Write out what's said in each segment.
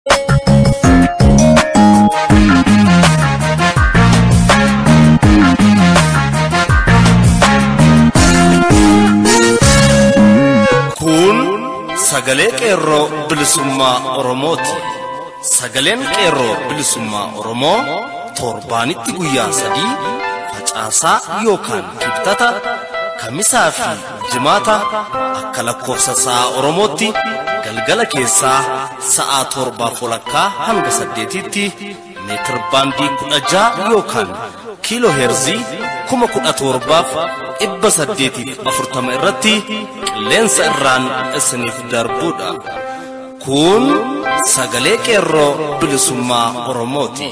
Kun sagalee qeerroo bilisummaa Oromooti. Sagaleen qeerroo bilisummaa Oromoo torbaanitti guyyaa sadii facaasaa yookaan kibxata kamisaa fi jimaata akka lakkoofsa sa'a Oromootti galgala keessaa sa'a torbaaf walakkaa hanga saddeetitti meetir baandii kudha ja'a yookaan kiiloo heerzii kuma kudha torbaaf dhibba saddeetiif afurtama irratti qilleensa irraan isiniif darbuudha. Kun sagalee qeerroo bilisummaa Oromooti.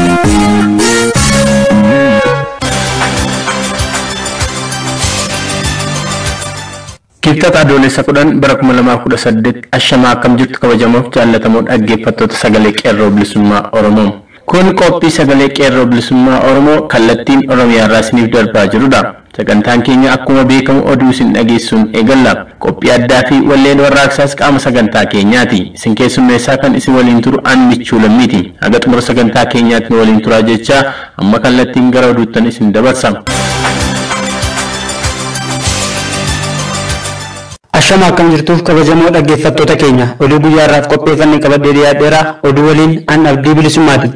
Kibxata adoolessa kudhan bara kuma lamaaf kudha saddeet ashamaa akkam jirtu kabajamoof jaallatamoo dhaggeeffattoota sagalee qeerroo bilisummaa Oromoo. Kun qophii sagalee qeerroo bilisummaa Oromoo kallattiin Oromiyaa irraa isiniif darbaa jirudha. Sagantaan keenya akkuma beekamu oduu isin dhageessuun eegalla. Qophii addaa fi walleen warraaqsaas qaama sagantaa keenyaati. Isin keessummeessaa kan isin waliin turu an michuu lammiiti. Haga xumura sagantaa keenyaatti nu waliin turaa jechaa amma kallattiin gara oduuttan isin dabarsa. Ashama akkam jirtuuf kabajamoo dhaggeeffattoota keenya oduu guyyaa irraaf qopheeffannee qabadhee dhiyaadheera oduu waliin an abdii bilisummaati.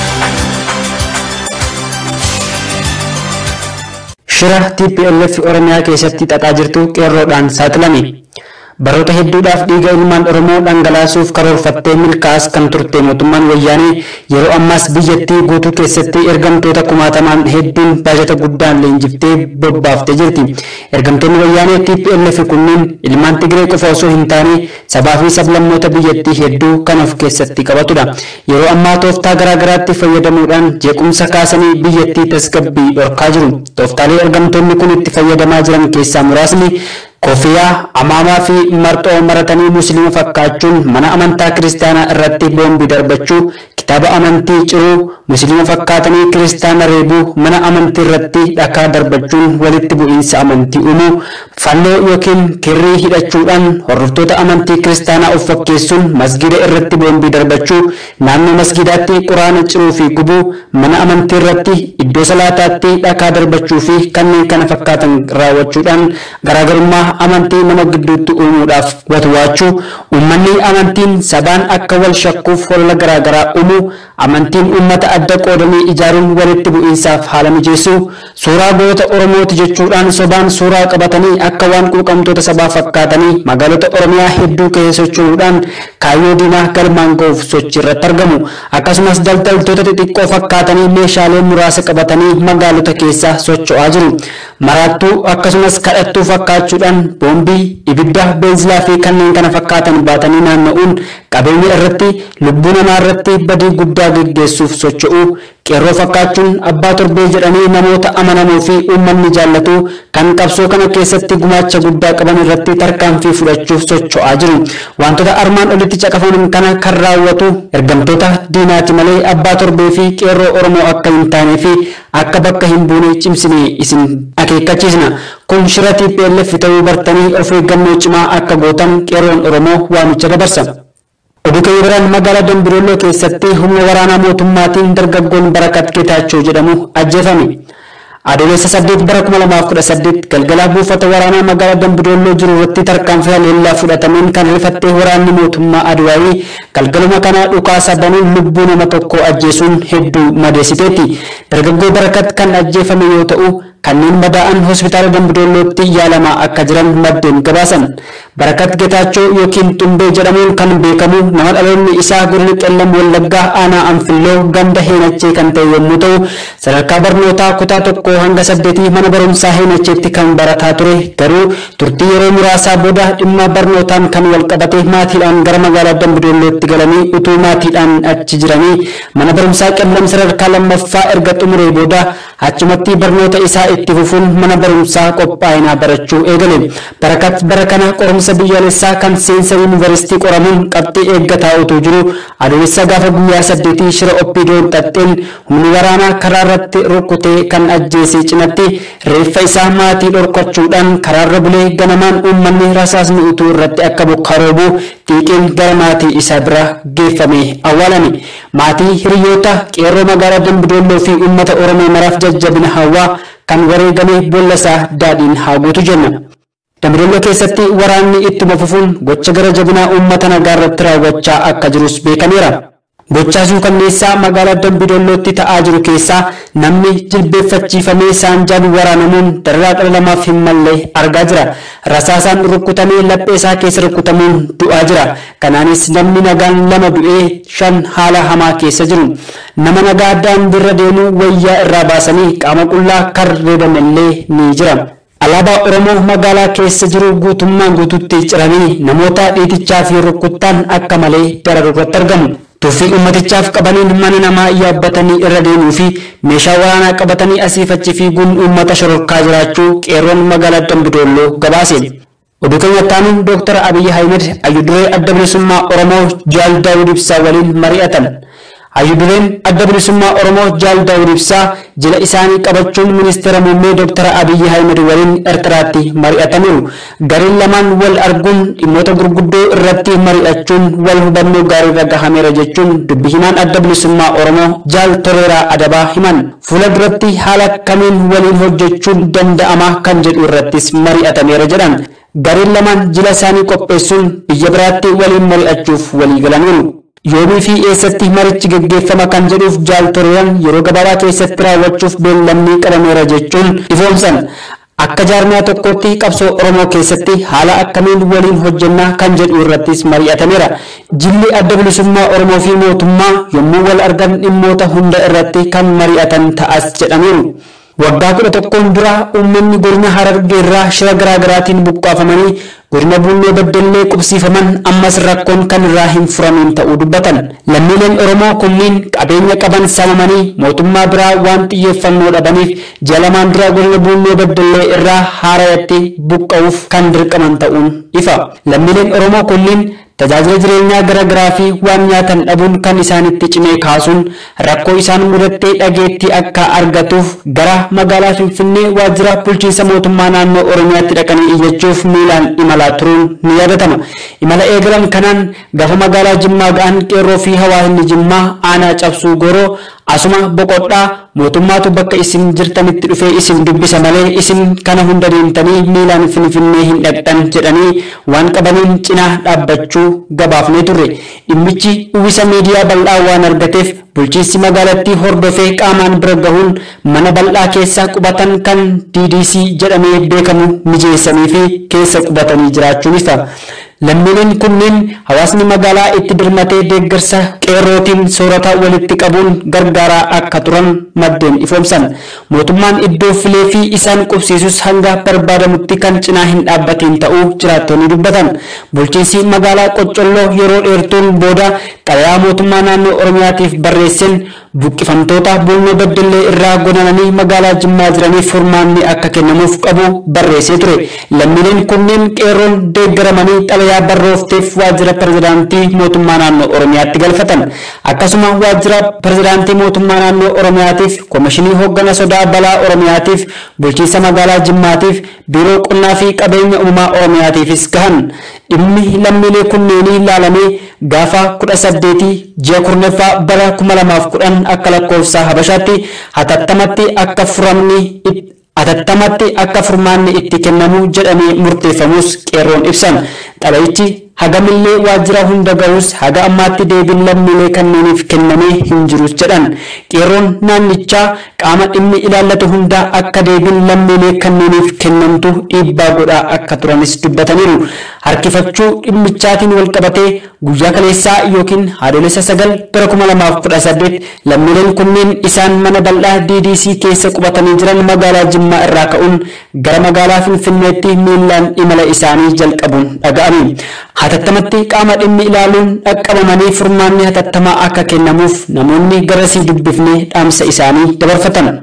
Shira TPLF Oromiyaa keessatti xaxaa jirtu qeerroodhaan saaxilame. Baroota hedduudhaaf dhiiga ilmaan Oromoo dhangalaasuuf karoorfattee milkaa'as kan turte mootummaan wayyaanee yeroo ammaas biyyattii guutuu keessatti ergamtoota kumaatamaan hedduun baajata guddaan leenjiftee bobbaaftee jirti. Ergamtoonni wayyaanee TPLF kunneen ilmaan Tigree qofa osoo hin taane sabaa fi sablammoota biyyattii hedduu kan of keessatti qabatudha. Yeroo ammaa tooftaa garaa garaatti fayyadamuudhaan jeequmsa kaasanii biyyattii tasgabbii dhorkaa jiru. Tooftaalee ergamtoonni kun itti fayyadamaa jiran keessaa muraasni Kofiyaa, amaamaa fi marxoo maratanii musliima fakkaachuun mana amantaa kiristaanaa irratti boombii darbachuu, kitaaba amantii ciruu, musliima fakkaatanii kiristaana reebuu, mana amantii irratti dhakaa darbachuun walitti bu'iinsa amantii uumuu, fannoo yookiin kirrii hidhachuudhaan hordoftoota amantii kiristaanaa of fakkeessuun masgida irratti boombii darbachuu, naannoo masgidaatti quraana ciruu fi gubuu, mana amantii irratti iddoo salaataatti dhakaa darbachuu fi kanneen kana fakkaatan raawwachuudhaan garaagarummaa amantii nama gidduutti uumuudhaaf watwaachuu uummanni amantiin sabaan akka wal shakkuuf holola garaagaraa uumuu amantiin uummata adda qoodanii ijaaruun walitti bu'iinsaaf haala mijeessuu suuraa goota oromooti jechuudhaan sobaan suuraa qabatanii akka waan quuqamtoota sabaa fakkaatanii magaalota oromiyaa hedduu keessa socho'uudhaan kaayyoo diinaa galmaan ga'uuf sochii irratti argamu akkasumas daldaltoota xixiqqoo fakkaatanii meeshaalee muraasa qabatanii magaalota keessa socho'aa jiru maraattuu akkasumas kadhattuu fakkaachuudhaan boombii ibidda beenzilaa fi kanneen kana fakkaatan baatanii naanna'uun qabeenya irratti lubbuu namaa irratti badii guddaa geggeessuuf socho'uu qeerroo fakkaachuun abbaa torbee jedhanii namoota amanamoo fi uummanni jaallatu kan qabsoo kana keessatti gumaacha guddaa qaban irratti tarkaanfii fudhachuuf socho'aa jiru. Wantoota armaan olitti caqafaman kana kan raawwatu ergamtoota diinaati malee abbaa torbee fi qeerroo Oromoo akka hin taanee fi akka bakka hin buune cimsinee isin akeekkachiisna. Kun shira TPLF ta'uu bartanii of eeggannoo cimaa akka gootan qeerroon Oromoo waamicha dabarsa. Oduu keenya biraan magaalaa Dambidolloo keessatti humna waraanaa mootummaatiin dargaggoon Barakat Geetaachoo jedhamu ajjeefame. Adoolessa saddeet bara kuma lamaaf kudha saddeet galgala buufata waraanaa magaalaa Dambidolloo jiru irratti tarkaanfii haleellaa fudhatameen kan rifattee waraanni mootummaa Adwaayii galgaluma kana dhukaasa banuun lubbuu nama tokko ajjeesuun hedduu madeessiteetti. Dargaggoo Barakat kan ajjeefame yoo ta'u kanneen madaa'an hospitaala Dambidollootti yaalamaa akka jiran maddeen gabaasan. Barakat Getaachoo yookiin Xumbee jedhamuun kan beekamu nama dhaloonni isaa godina Qellam Wallaggaa aanaa Anfilloo ganda Heenachee kan ta'e yommuu ta'u sadarkaa barnootaa kutaa tokkoo hanga saddeetii mana barumsaa Heenacheetti kan barataa ture garuu turtii yeroo muraasaa booda dhimma barnootaan kan wal qabate maatiidhaan gara magaalaa Dambidollootti galanii utuu maatiidhaan achi jiranii mana barumsaa Qellam sadarkaa lammaffaa erga xumuree booda achumatti barnoota isaa itti fufuun mana barumsaa qophaa'inaa barachuu eegale. Barakat bara kana qorumsa biyyaalessaa kan seensa yuunivarsiitii qoramuun qabxii eeggataa utuu jiru adoolessa gaafa guyyaa saddeetii shira oppiidoon xaxxeen humni waraanaa karaa irratti rukkutee kan ajjeesee cinatti reeffa isaa maatii dhorkachuudhaan karaarra bulee ganamaan uummanni rasaasni utuu irratti akka bukkaroobu xiiqiin gara maatii isaa bira geeffame awwaalame. Maatii hiriyoota qeerroo magaalaa Dambidoolloo fi uummata Oromoo maraaf jajjabina hawwaa kan wareegame boolla isaa daadhiin haa guutu jenna. Dambidoolloo keessatti waraanni ittuma fufuun gocha gara jabinaa uummata nagaa irratti raawwachaa akka jirus beekameera. Gochaa suukanneessaa magaalaa Dambidoollootti ta'aa jiru keessaa namni jilbeeffachiifamee saanjaan waraanamuun dararaa dhala namaaf hin malle argaa jira. Rasaasaan rukkutamee laphee isaa keessa rukkutamuun du'aa jira. Kanaanis namni nagaan lama du'ee shan haala hamaa keessa jiru. Nama nagaa daandiirra deemu wayyaa irraa baasanii qaama qullaa kan reeban illee ni jira. Alaabaa Oromoo magaalaa keessa jiru guutummaan guututti ciranii namoota dhiitichaa fi rukkuttaan akka malee dararu irratti argamu. Tuffii uummatichaaf qabaniin mana namaa yaabbatanii irra deemuu fi meeshaa waraanaa qabatanii asiif achi fiiguun uummata shororkaa jiraachuu qeerroon magaalaa Dambidoolloo gabaase. Oduu keenyatti aanuun Dooktar Abiyyi Ahmed hayyuduree adda bilisummaa Oromoo Jaal Daawud Ibsaa waliin mari'atan. Hayyudureen adda bilisummaa Oromoo Jaal Daawud Ibsaa jila isaanii qabachuun ministeera muummee Dooktar Abiyyi Ahmed waliin Eertiraatti mari'ataniiru. Gareen lamaan wal arguun dhimmoota gurguddoo irratti mari'achuun wal hubannoo gaarii irra gahameera jechuun dubbi himaan adda bilisummaa Oromoo Jaal Toleeraa Adabaa himan. Fuula duratti haala kamiin waliin hojjechuun danda'ama kan jedhu irrattis mari'atameera jedhan. Gareen lamaan jila isaanii qopheessuun biyya biraatti waliin mari'achuuf walii galaniiru. yoomii fi eessatti marichi geggeeffama kan jedhuuf jaal Toleeraan yeroo gabaabaa keessatti raawwachuuf beellamni qabameera jechuun ifoomsan. Akka jaarmiyaa tokkotti qabsoo Oromoo keessatti haala akkamiin waliin hojjennaa kan jedhu irrattis mari'atameera. Jilli adda bilisummaa Oromoo fi mootummaa yommuu wal argan dhimmoota hunda irratti kan mari'atan ta'as jedhameeru. Waggaa kudha tokkoon dura uummanni godina Harargee irraa shira garaa garaatiin buqqaafamanii godina Bunnoo Beddellee qubsiifaman ammas rakkoon kan irraa hin furamiin ta'uu dubbatan. Lammiileen Oromoo kunniin qabeenya qaban saamamanii mootummaa biraa waan xiyyeeffannoo dhabaniif ji'a lamaan dura godina Bunnoo Beddellee irraa haarayatti buqqa'uuf kan dirqaman ta'uun ifa. Lammiileen Oromoo kunniin tajaajila jireenyaa gara garaa fi waan nyaatan dhabuun kan isaanitti cimee kaasuun rakkoo isaan mudattee dhageettii akka argatuuf gara magaalaa Finfinnee waajjira bulchiinsa mootummaa naannoo Oromiyaatti dhaqanii iyyachuuf miilaan imalaa turuun ni yaadatama. Imala eegalan kanaan gafa magaalaa Jimmaa ga'an qeerroo fi hawaasni Jimmaa aanaa cabsuu goroo asuma boqodhaa mootummaatu bakka isin jirtanitti dhufee isin dubbisa malee isin kana hunda deemtanii miilaan finfinnee hin dhaqxan jedhanii waan qabaniin cinaa dhaabbachuu gabaafnee turre dhimmichi uwwisa miidiyaa bal'aa waan argateef bulchiinsi magaalattii hordofee qaamaan bira gahuun mana bal'aa keessa qubatan kan DDC jedhamee beekamu mijeessanii fi keessa qubatanii jiraachuun ifa. Lammiileen kunneen hawaasni magaalaa itti dirmatee deeggarsa qeerrootiin soorata walitti qabuun gargaaraa akka turan maddeen ifoomsan. Mootummaan iddoo filee fi isaan qubsiisus hanga barbaadamutti kan cinaa hin dhaabbatiin ta'uu jiraattonni dubbatan. Bulchiinsi magaalaa Qoccolloo yeroo dheertuun booda xalayaa mootummaa naannoo Oromiyaatiif barreesseen buqqifamtoota Bunnoo Beddellee irraa godaananii magaalaa Jimmaa jiraniif furmaanni akka kennamuuf qabu barreessee ture. Lammiileen kunneen qeerroon deeggaramanii xalayaa barroofteef waajjira pirezidaantii mootummaa naannoo Oromiyaatti galfatan. Akkasuma waajjira pirezidaantii mootummaa naannoo Oromiyaatiif komishinii hooggana sodaa balaa Oromiyaatiif bulchiinsa magaalaa Jimmaatiif biiroo qonnaa fi qabeenya uumamaa Oromiyaatiifis gahan. Dhimmi lammiilee kunneenii ilaalamee gaafa kudha saddeetii ji'a kurnaffaa bara kuma lamaaf kudhan akka lakkoofsa Habashaatti hatattamatti akka furamni hatattamatti akka furmaanni itti kennamu jedhamee murteeffamus qeerroon ibsan. Xalayichi hagamillee waajjira hunda ga'us haga ammaatti deebiin lammiilee kanneeniif kennamee hin jirus jedhan. Qeerroon naannichaa qaama dhimmi ilaallatu hunda akka deebiin lammiilee kanneeniif kennamtu dhiibbaa godhaa akka turanis dubbataniiru. Harkifachuu dhimmichaatiin wal qabatee guyyaa kaleessaa yookiin haadholessa sagal bara kuma lamaaf kudha saddeet lammiileen kunneen isaan mana bal'aa DDC keessa qubatanii jiran magaalaa Jimmaa irraa ka'uun gara magaalaa Finfinneetti miillaan imala isaanii jalqabuun dhaga'ame. Hatattamatti qaama dhimmi ilaaluun dhaqqabamanii furmaanni hatattamaa akka kennamuuf namoonni garasii dubbifnee dhaamsa isaanii dabarfatan.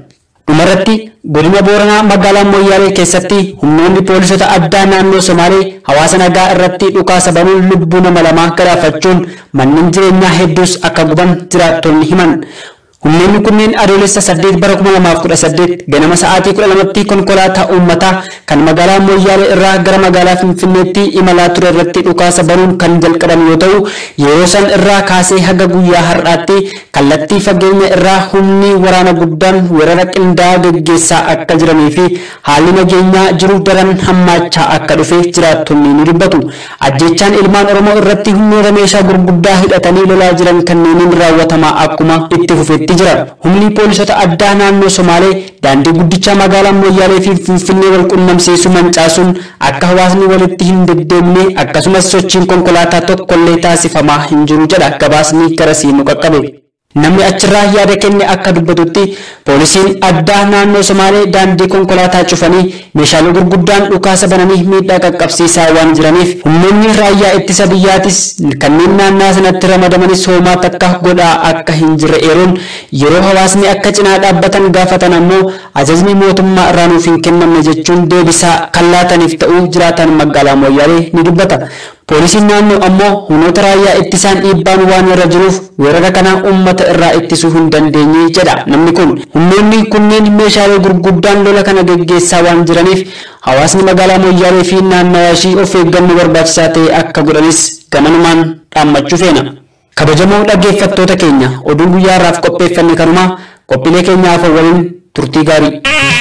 dhumarratti godina booranaa magaalaa moyyaalee keessatti humnoonni poolisota addaa naannoo somaalee hawaasa nagaa irratti dhukaasa banuun lubbuu nama lamaa galaafachuun manneen jireenyaa hedduus akka guban jiraattonni himan Humnoonni kunneen adoolessa 8 bara 2018 ganama sa'aatii 12tti konkolaataa uummataa kan magaalaa Moyyaalee irraa gara magaalaa Finfinneetti imalaa ture irratti dhukaasa banuun kan jalqaban yoo ta'u yeroo san irraa kaasee haga guyyaa har'aatti kallattii fageenya irraa humni waraana guddaan weerara qindaa'aa gaggeessaa akka jiranii fi haalli nageenyaa jiru daran hammaachaa akka dhufe jiraattonni ni dubbatu. Ajjechaan ilmaan Oromoo irratti humnoota meeshaa gurguddaa hidhatanii lolaa jiran kanneeniin raawwatamaa akkuma itti fufetti jira. Humni poolisota addaa naannoo Somaalee daandii guddicha magaalaa Moyyaalee fi Finfinnee wal qunnamsiisu mancaasuun akka hawaasni walitti hin deddeemne akkasumas sochiin konkolaataa tokkollee taasifamaa hin jiru jedha gabaasni garasii nu qaqqabe. Namni achirraa yaada kenne akka dubbatutti poolisiin addaa naannoo Somaalee daandii konkolaataa cufanii meeshaalee gurguddaan dhukaasa bananii miidhaa qaqqabsiisaa waan jiraniif humnoonni raayyaa ittisa biyyaatis kanneen naannaa sanatti ramadamanis hoomaa takka godhaa akka hin jirre eeruun yeroo hawaasni akka cinaa dhaabbatan gaafatan ammoo ajajni mootummaa irraa nuuf hin kennamne jechuun deebisaa kan laataniif ta'uu jiraatan magaalaa Moyyaalee ni dubbata. Poolisiin naannoo ammoo humnoota raayyaa ittisaan dhiibbaan waan irra jiruuf weerara kana uummata irraa ittisuu hin dandeenye jedha namni kun. Humnoonni kunneen meeshaalee gurguddaan lola kana gaggeessaa waan jiraniif hawaasni magaalaa Moyyaalee fi naannawaa ishii of eeggannoo barbaachisaa ta'e akka godhanis gamanumaan dhaammachuu feena. Kabajamoo dhaggeeffattoota keenya oduun guyyaa irraaf qopheeffanne kanumaa qophiilee keenyaaf waliin turtii gaarii.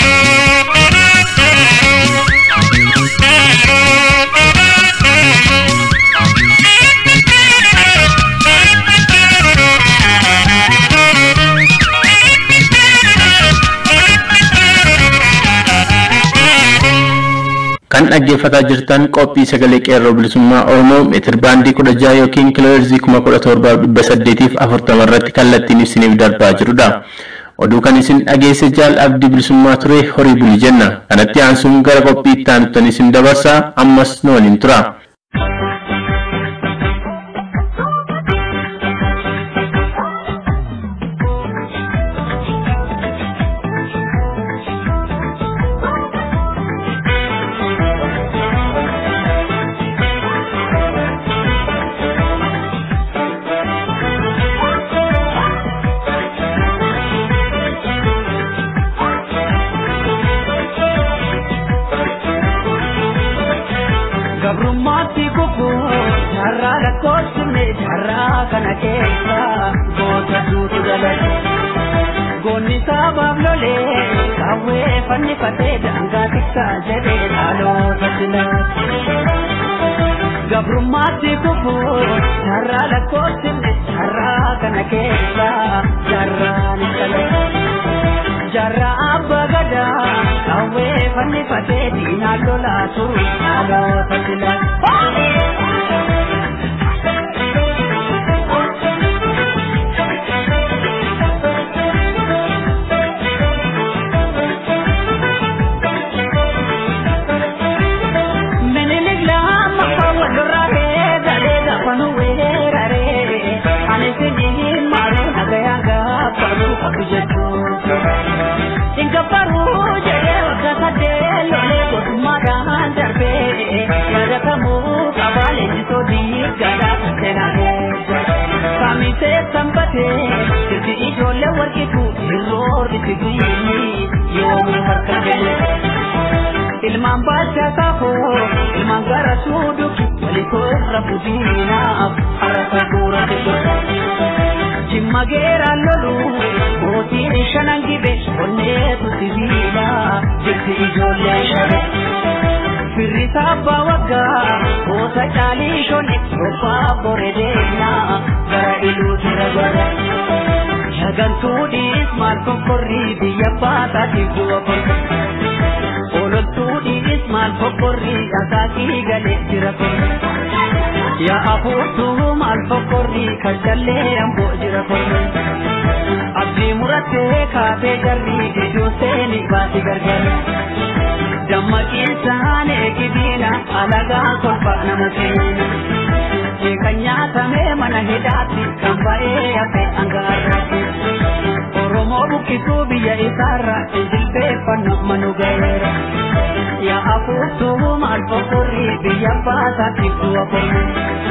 kan dhaggeeffataa jirtan qophii sagalee qeerroo bilisummaa oromoo meetir baandii kudha jaha yookiin kiilooheerzii kuma kudha torbaa dhibba saddeetiif afurtama irratti kallattiin isiniif darbaa jirudha. Oduu kan isin dhageesse jaal abdii bilisummaa ture horii buli jenna. Kanatti aansuun gara qophii itti aanutti isin dabarsaa ammas nu waliin tura. gabrummaatti kufuu carraa lakkoofsine carraa kana keessa goota duutu galate goonni saabaaf lolee kaawwee fannifatee daangaa tiksaa jedhee dhaloota silaate gabrummaatti kufuu carraa lakkoofsine carraa kana keessa carraan galate jarra abba gada kawwe fanni fate dina lola turu alo fatila Menilik la makka wadra he dale da panu we rare ane sini maru nagaya ga paru kabijetu Inka paru jaya wagga sade lole gotumadaan darbe Yada kamu kabale jiso di gada tena Kamise sambate Sisi ijole warkitu Irroor iti guyini Yoomi harka gele Ilmaan bacha safo Ilmaan gara suuduki Waliko irra fudiinaaf Harasa buura teessota Jimma geera lolu mootiin shanan gibe onneetu sibiila jirti ijoollee shabe. Firri sabbaa waggaa gosa caalii shone robbaa bore deemnaa gara iluuti ragara. Shagantuudhiis maal kokkorrii biyya baataatiif du'a kolfa. Ololtuudhiis maal kokkorrii akaakii galee jira kolfa. Yaa afuurtuu maal fokkorrii kan jallee amboo jira kolfa. Abdii murattee kaatee jarrii gidduu seeni baati gargara. Dammaqiinsaan eegidiina alagaa kolfa nama seena. Kan nyaatamee mana hidhaatti kan ba'ee hafe angaarraatti. Oromoo bukkee buqqisuu biyya isaarra jilbeeffannu manu gaheera yaa afuuftuu maal fokorrii biyya baasaatiif du'a kormu.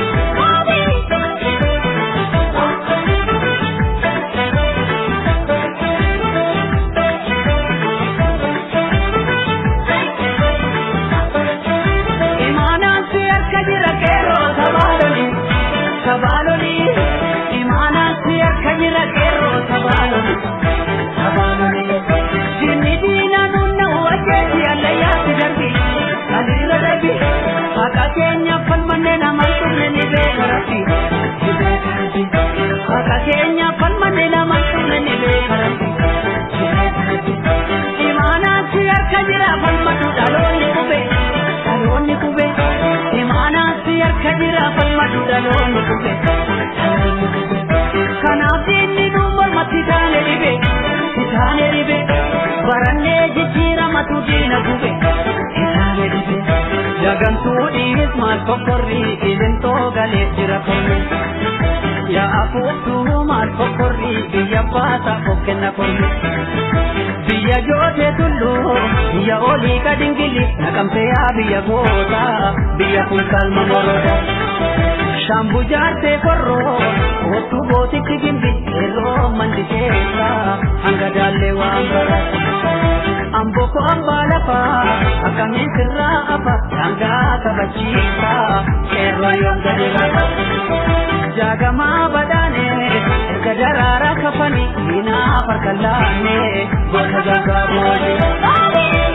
Imaanaan si harka jira qeerroo sabaaloli sabaaloli imaanaan si harka jira qeerroo sabaaloli sabaaloli jinni diina nunna wajeeti allayyaatti darbi aliirra darbi haqa keenya falmanne naman turne ni beeka rabbi ni beeka rabbi haqa keenya falmanne naman turne ni beeka rabbi ni beeka rabbi imaanaan si harka jira falmatu dhaloonni qube dhaloonni qube imaanaan si harka jira falmatu dhaloonni qube dhaloonni qube kanaaf diinni nu mormatti taane dhibe taane dhibe barannee jijjiiramatu diina gube taane dhibe jagantuu dhiis maal kokkorrii ilintoo galee jira korme yaa afuuftuu maal kokkorrii biyya baasa kokkenna korme biyya joote tulluu biyya olii kadingili naqamteyaa biyya goota biyya kun kalma moroda shambu jaartee korroo kootu gootitti gimbi yeroo mandi keessa hanga daallee waan bara amboko ambaa lafa akkamiin sirraa afa dangaa kabachiisa qeerroo yoom gadi lafa jaagamaa badhaane erga daraaraa kafani diinaa farka laanne gosa gangaa boode.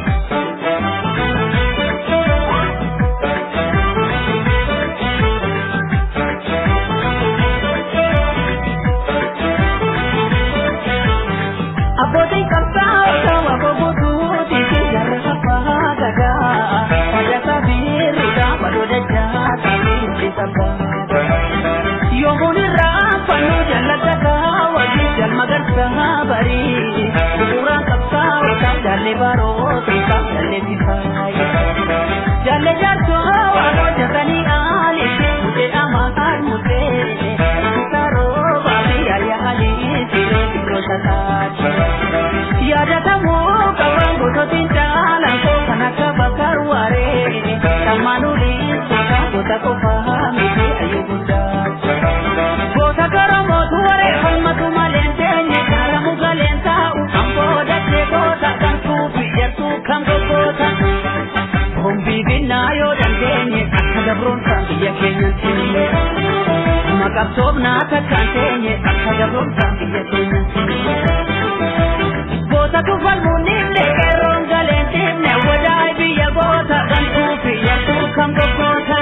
Abbootiin qabsaa'ota wabobotuuti jarra abbaa gadaa fayyasa biirudha baloo dachaa taasisu sabbaa. Yoomuun irraa fannoo jallatataa wajjin jalma garsaa barii bu'uuraan qabsaa'ota jaallee baroota jaallee sifaayi. Jaallee jaarsoo waan hojjetanii aalitti mutee amaan mutee saroo baafii yaayyaa alii siree biroo tataati. Yaadatamuu qabaan gosotiin caalaan koo kan akka bakar waaree dhamaanuudhiin gosa gosa qofaa miti ayyuu guddaa. Gosa garoomotu waree falmatu maleen teenye kaaramu galeen taa'u kan boodachee goota kan suufi jertuu kan goggoota. Hombii binnaa yoo dandeenye akka gabroomsaan biyya keenyatti illee. Maqabsoofnaa takkaan teenye akka gabroomsaan biyya keenyatti illee. Goota tufalmuun nimne qeerroon galeen timne wadaay biyya goota kan suufi jertuu kan goggoota.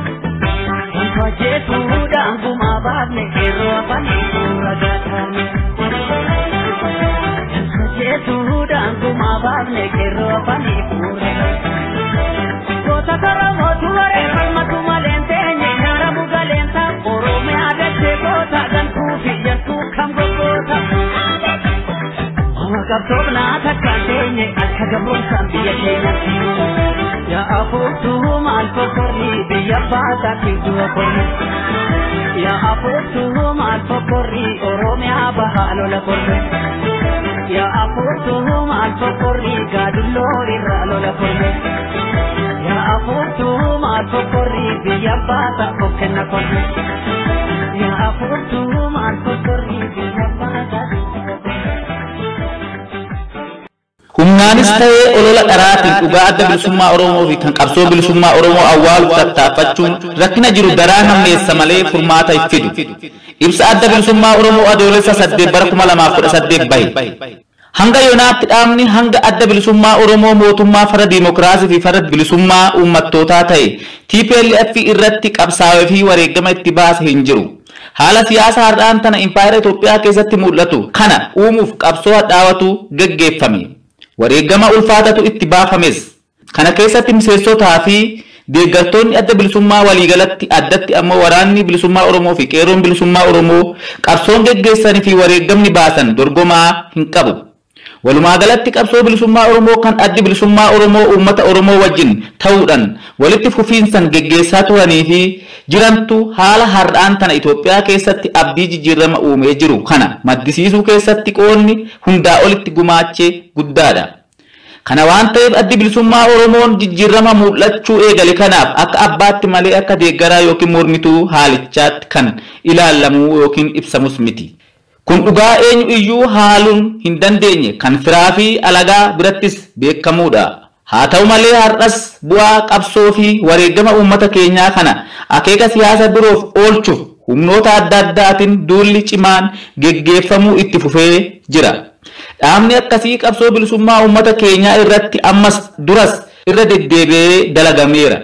Jechuudhaan gumaa baafne qeerroo afanii suura gaataane. Jechuudhaan gumaa baafne qeerroo afanii suura Goota karoomotu waree falmatu maleen teenye nyaara bugaleen ta'a Oromiyaa dachee goota gantuu fi jettuu kam goggoota. Qabsoofnaa takkaan teenye akka gabroomsaan biyya keenyatti. Yaa afuuftuu maal fokkorrii biyya baasaatti du'a korme. Yaa afuuftuu maal fokkorrii Oromiyaa bahaa lola korme. Yaa afuuftuu maal fokkorrii gaadulloo irraa lola korme. Yaa afuuftuu maal fokkorrii biyya baasa okkenna korme. Yaa afuuftuu maal fokkorrii biyya baasa du'a korme. Humnaanis ta'ee olola dharaatiin dhugaa adda bilisummaa Oromoo fi kan qabsoo bilisummaa Oromoo awwaaluuf tattaaffachuun rakkina jiru daraa hammeessa malee furmaata hin fidu. Ibsa adda bilisummaa Oromoo adoolessa saddeet bara kuma lamaaf kudha saddeet bahe. Hanga yoonaatti dhaabni hanga adda bilisummaa Oromoo mootummaa fara diimokiraasii fi fara bilisummaa uummattootaa ta'e TPLF irratti qabsaa'ee fi wareegama itti baase hin jiru. Haala siyaasa har'aan tana impaayera Itoophiyaa keessatti mul'atu kana uumuuf qabsoo hadhaawatu gaggeeffame. Wareegama ulfaatatu itti baafames. Kana keessatti miseensotaa fi deeggartoonni adda bilisummaa waliigalatti addatti ammoo waraanni bilisummaa Oromoo fi qeerroon bilisummaa Oromoo qabsoon geggeessanii fi wareegamni baasan dorgomaa hin qabu. Walumaa galatti qabsoo bilisummaa Oromoo kan addi bilisummaa Oromoo uummata Oromoo wajjin ta'uudhaan walitti fufiinsan geggeessaa turanii fi jirantu haala har'aan tana Itoophiyaa keessatti abdii jijjiirama uumee jiru kana maddisiisuu keessatti qoonni hundaa olitti gumaachee guddaadha. Kana waan ta'eef addi bilisummaa Oromoon jijjiirama mul'achuu eegale kanaaf akka abbaatti malee akka deeggaraa yookiin mormituu haalichaatti kan ilaalamuu yookiin ibsamus miti. Kun dhugaa eenyu iyyuu haaluun hin dandeenye kan firaa fi alagaa birattis beekamuudha. Haa ta'u malee har'as bu'aa qabsoo fi wareegama uummata keenyaa kana akeeka siyaasa biroof oolchuuf humnoota adda addaatiin duulli cimaan geggeeffamuu itti fufee jira. Dhaabni akkasii qabsoo bilisummaa uummata keenyaa irratti ammas duras irra deddeebi'ee dalagameera.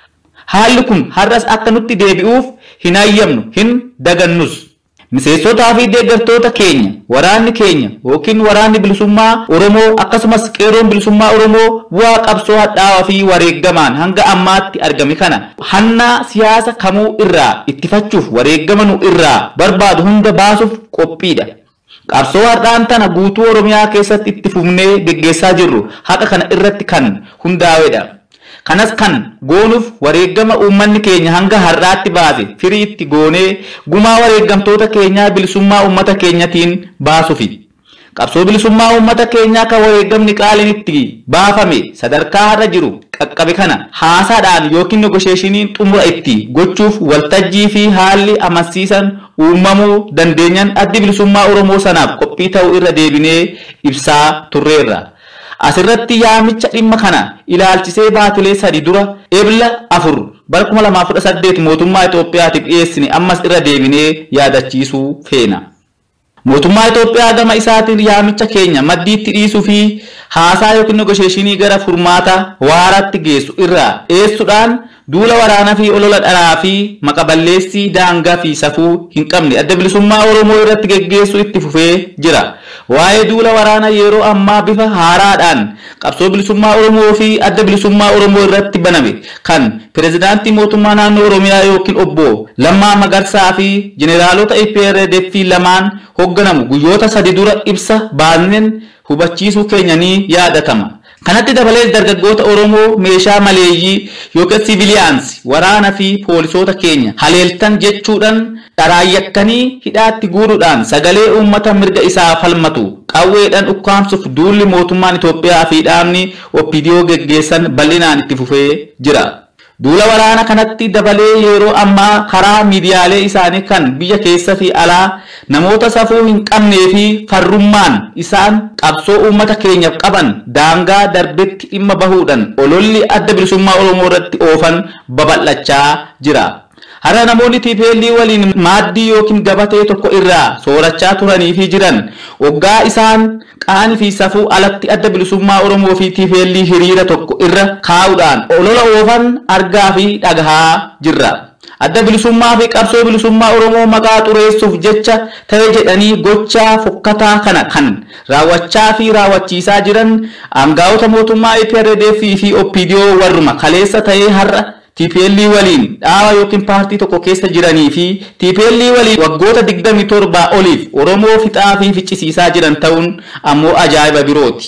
Haalli kun har'as akka nutti deebi'uuf hin hayyamnu hin dagannus. Miseensotaa fi deeggartoota keenya waraanni keenya yookiin waraanni bilisummaa Oromoo akkasumas qeeroon bilisummaa Oromoo bu'aa qabsoo hadhaawaa fi wareegamaan hanga ammaatti argame kana hannaa siyaasa kamuu irraa ittifachuuf wareegama nu irraa barbaadu hunda baasuuf qophiidha. Qabsoo har'aan tana guutuu Oromiyaa keessatti itti fufnee geggeessaa jirru haqa kana irratti kan hundaa'edha. Kanas kan goonuuf wareegama uummanni keenya hanga har'aatti baase firiitti goonee gumaa wareegamtoota keenyaa bilisummaa uummata keenyatiin baasuufi. Qabsoo bilisummaa uummata keenyaa kan wareegamni qaaliin itti baafame sadarkaa har'a jiru qaqqabe kana haasaadhaan yookiin negosheeshiniin xumura itti gochuuf waltajjii fi haalli amansiisan uumamuu dandeenyan addi bilisummaa Oromoo sanaaf qophii ta'uu irra deebinee ibsaa turreerra. Asirratti yaamicha dhimma kana ilaalchisee baatilee sadi dura ebla afur bara 2018 mootummaa Itoophiyaatiif dhiyeessine ammas irra deebinee yaadachiisuu feena. Mootummaa Itoophiyaa gama isaatiin yaamicha keenya maddiitti dhiisuu fi haasaa yookiin negosheeshinii gara furmaata waaraatti geessu irraa dhiyeessuudhaan duula waraanaa fi olola dharaa fi maqaballeessii daangaa fi safuu hin qabne adda bilisummaa Oromoo irratti geggeessuu itti fufee jira. Waa'ee duula waraanaa yeroo ammaa bifa haaraadhaan qabsoo bilisummaa Oromoo fi adda bilisummaa Oromoo irratti baname kan pirezidaantii mootummaa naannoo Oromiyaa yookiin obbo Lammaa Magarsaa fi jeneraalota IPRDF lamaan hoogganamu guyyoota sadi dura ibsa baasneen hubachiisuu keenya ni yaadatama. Kanatti dabalees dargaggoota Oromoo meeshaa maleeyyii yookiin siviiliyaans waraana fi poolisoota keenya haleeltan jechuudhaan dharaayakkanii hidhaatti guuruudhaan sagalee uummata mirga isaa falmatu qawweedhaan ukkaamsuuf duulli mootummaan Itoophiyaa fi dhaabni OPDO geggeessan bal'inaan itti fufee jira. Duula waraana kanatti dabalee yeroo ammaa karaa miidiyaalee isaanii kan biyya keessa fi alaa namoota safuu hin qabnee fi farrummaan isaan qabsoo uummata keenyaaf qaban daangaa darbetti dhimma bahuudhaan ololli adda bilisummaa Oromoo irratti oofan babal'achaa jira. Har'a namoonni TPL waliin maaddii yookiin gabatee tokko irraa soorachaa turanii fi jiran waggaa isaan qaanii fi safuu alatti adda bilisummaa Oromoo fi TPL hiriira tokko irra kaa'uudhaan olola oofan argaa fi dhagahaa jirra. Adda bilisummaa fi qabsoo bilisummaa Oromoo maqaa xureessuuf jecha ta'e jedhanii gochaa fokkataa kana kan raawwachaa fi raawwachiisaa jiran aangaa'ota mootummaa EPRDF fi OPDO warruma kaleessa ta'ee har'a TPL waliin dhaaba yookiin paartii tokko keessa jiranii fi TPL waliin waggoota 27 oliif Oromoo fixaa fi ficcisiisaa jiran ta'uun ammoo ajaa'iba birooti.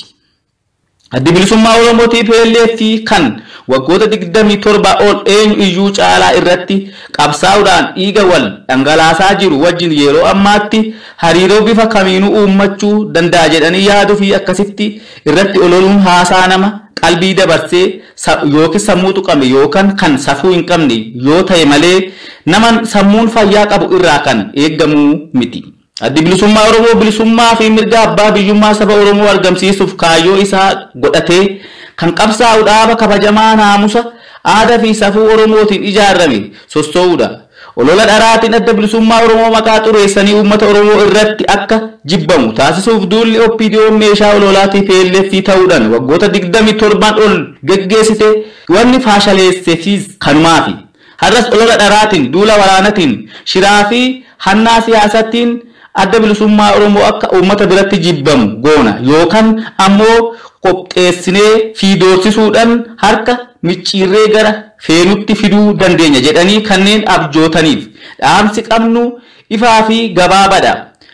Addi bilisummaa Oromoo TPLF kan waggoota 27 ol eenyu iyyuu caalaa irratti qabsaa'uudhaan dhiiga wal dhangalaasaa jiru wajjin yeroo ammaatti hariiroo bifa kamiinuu uummachuu danda'a jedhanii yaaduu fi akkasitti irratti ololuun haasaa nama qalbii dabarsee yookiin sammuu tuqame yookaan kan safuu hin qabne yoo ta'e malee nama sammuun fayyaa qabu irraa kan eeggamuu miti. Addi bilisummaa Oromoo bilisummaa fi mirga abbaa biyyummaa saba Oromoo argamsiisuuf kaayyoo isaa godhatee kan qabsaa'u dhaaba kabajamaa naamusa aadaa fi safuu Oromootiin ijaarame sossoo'uudha. Olola dharaatiin adda bilisummaa Oromoo maqaa xureessanii uummata Oromoo irratti akka jibbamu taasisuuf duulli OPDO meeshaa ololaa TPLF ta'uudhaan waggoota 27 ol geggeessite wanni faashaleesseefis kanumaafi. Har'as olola dharaatiin duula waraanatiin shiraa fi hannaa siyaasaatiin adda bilisummaa Oromoo akka uummata biratti jibbamu goona yookaan ammoo qopheessinee fi doorsisuudhaan harka micciirree gara feenutti fiduu dandeenya jedhanii kanneen abjootaniif dhaamsi qabnu ifaa fi gabaabadha.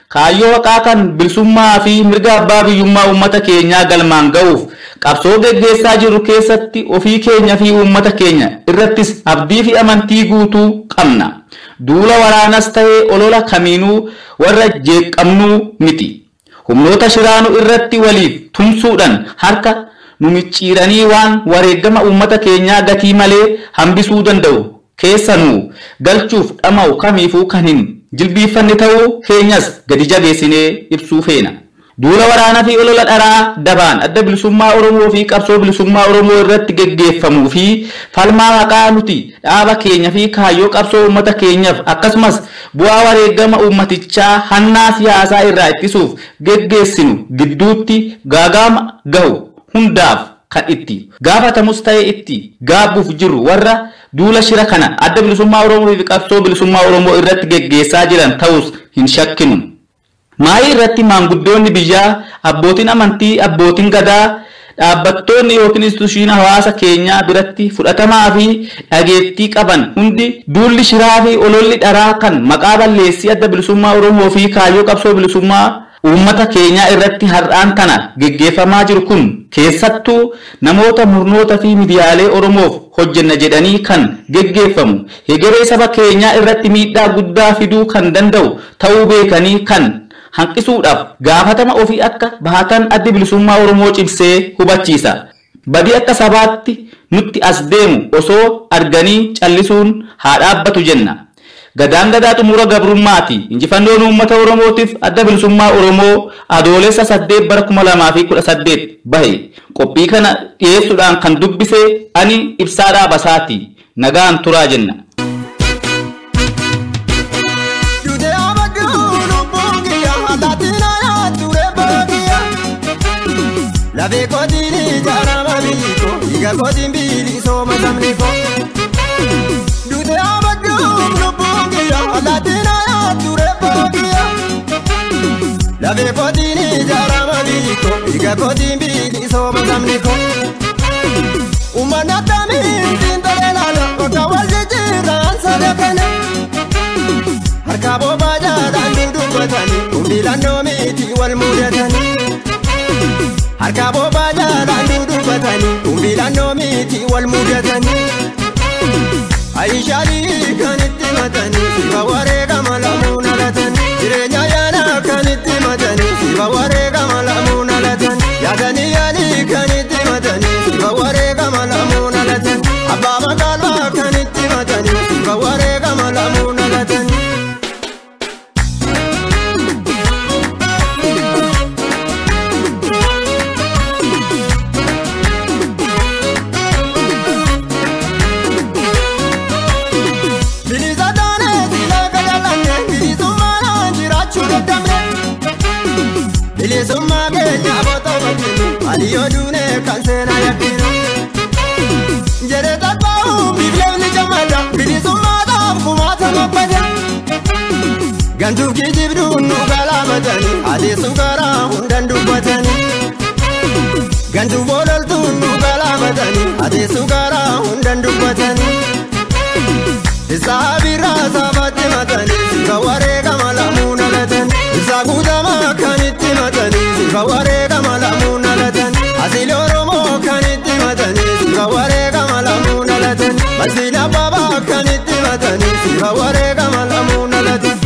kaayyoo haqaa kan bilisummaa fi mirga abbaa biyyummaa uummata keenyaa galmaan ga'uuf qabsoo geggeessaa jirru keessatti ofii keenya fi uummata keenya irrattis abdii fi amantii guutuu qabna. Duula waraanas ta'ee olola kamiinuu warra jeeqamnuu miti. Humnoota shiraanuu irratti waliif tumsuudhaan harka nu micciiranii waan wareegama uummata keenyaa gatii malee hambisuu danda'u keessanuu galchuuf dhama'u kamiifuu kan hin jilbiiffanne ta'uu keenyas gadi jabeessinee ibsuu feena. Duula waraanaa fi olola dharaa dabaan adda bilisummaa Oromoo fi qabsoo bilisummaa Oromoo irratti geggeeffamuu fi falmaa haqaa nuti dhaaba keenya fi kaayyoo qabsoo uummata keenyaaf akkasumas bu'aa wareegama uummatichaa hannaa siyaasaa irraa ittisuuf geggeessinu gidduutti gaagaama gahu hundaaf kan itti gaafatamus ta'e itti gaabbuuf jiru warra duula shira kana adda bilisummaa Oromoo fi qabsoo bilisummaa Oromoo irratti geggeessaa jiran ta'us hin shakkinu. Maayii irratti maanguddoonni biyyaa, abbootiin amantii, abbootiin gadaa, dhaabbattoonni yookiin institushiin hawaasa keenyaa biratti fudhatamaa fi dhageettii qaban hundi duulli shiraa fi ololli dharaa kan maqaa balleessii adda bilisummaa Oromoo fi kaayyoo qabsoo bilisummaa uummata keenyaa irratti har'aan kana geggeeffamaa jiru kun keessattuu namoota murnoota fi miidiyaalee Oromoof hojjenna jedhanii kan geggeeffamu hegeree saba keenyaa irratti miidhaa guddaa fiduu kan danda'u ta'uu beekanii kan hanqisuudhaaf gaafatama ofii akka bahatan addi bilisummaa Oromoo cimsee hubachiisa. Badii akka sabaatti nutti as deemu osoo arganii callisuun haa dhaabbatu jenna. Gadaan gadaa xumura gabrummaati. Injifannoon uummata Oromootiif adda bilisummaa Oromoo adoolessa saddeet bara kuma lamaa fi kudha saddeet bahe. Qophii kana dhiyeessuudhaan kan dubbise ani ibsaa dhaabasaati. Nagaan turaa jenna. Lafee kootiin jaarama biiko, dhiiga kootiin bilisoo sabni koo. Duute abadduun lubbuun kiyya, allaatiin ayaa ture bookiyya. Lafee kootiin jaarama biiko, dhiiga kootiin bilisoo sabni koo. Uummanni akkamiin xiinxalee laala, bakka wal jijjiirraan sada kana. Harka boobaa jaalaan dudubbatanii, humni lannoo miti wal mudatanii. Harka boobaa jaalaan dudubbatanii Kumbi lannoo miti wal mudatanii Ayishaalii kan itti matanii Siba wareegama lamuun alatanii Jireenya yaanaa kan itti matanii Siba wareegama lamuun alatanii Yaadanii yaalii kan itti matanii Siba wareegama lamuun alatanii Abbaa magaalaa kan itti matanii Siba wareegama lamuun alatanii bilisummaa keenya footoo bakkinu aliyoo duunee kan seenaa yakkinu jedhe tabba'uu bibileenni jammadha bilisummaa taaf kumaata mabbada gantuuf kijibduun nu galaafatanii adeessu karaa hundan dubbatanii gantuuf ololtuun nu galaafatanii adeessu karaa hundan dubbatanii isaa birraa saafatti matanii sifa wareegama lamuun alatanii ibsaa guutamaa kan itti matanii sifa wareegama lamuun alatanii asili oromoo kan itti matanii sifa wareegama lamuun alatanii masiina babaa kan itti matanii sifa wareegama lamuun alatanii.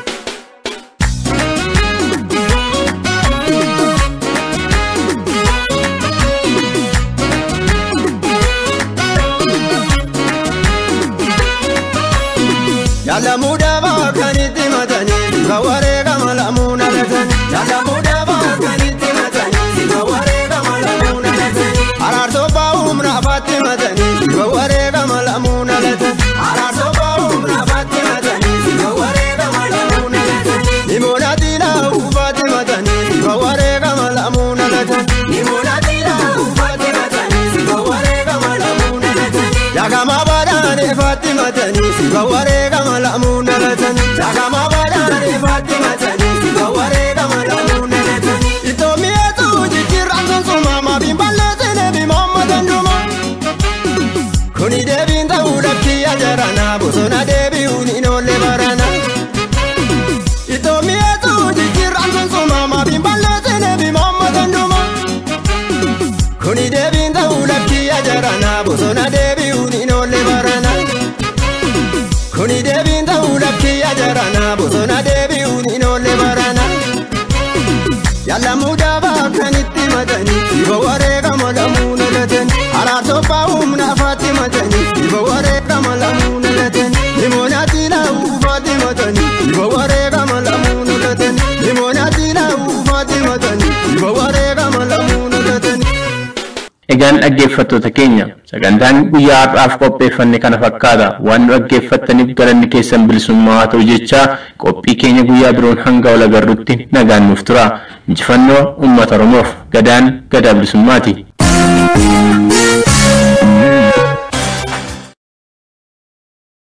Jaalamuu dhaabaa kan itti matanii sifa wareegama lamuun alatanii. Jaalamuu dhaabaa kan itti matanii sifa wareegama lamuun alatanii. Araarsoo baa'uum naafaatti matanii sifa wareegama lamuun alatanii. Araarsoo baa'uum naafaatti matanii sifa wareegama lamuun alatanii. Nimoona diinaa ufaatti matanii sifa wareegama lamuun alatanii. Nimoona diinaa ufaatti matanii sifa wareegama lamuun alatanii. Yaagamaa baadhaan ifaatti matanii sifa wareegama lamuun alatanii. Yaagamaa baadhaan ifaatti matanii sifa wareegama lamuun alatanii. Itoo mi'eetu jijjiirraan sunsuma maafiin balleessine bimaamma danduma. Kuni deebiin ta'uu lakkii ajaranaa bosona deebi'uun hin oolle barana. Itoo mi'eetu jijjiirraan Egaan dhaggeeffattoota keenya sagantaan guyyaa har'aaf qopheeffanne kana fakkaata waan nu dhaggeeffattaniif galanni keessan bilisummaa haa ta'u jechaa qophii keenya guyyaa biroon hanga ol agarrutti nagaan nuuf tura injifannoo uummata oromoof gadaan gadaa bilisummaati.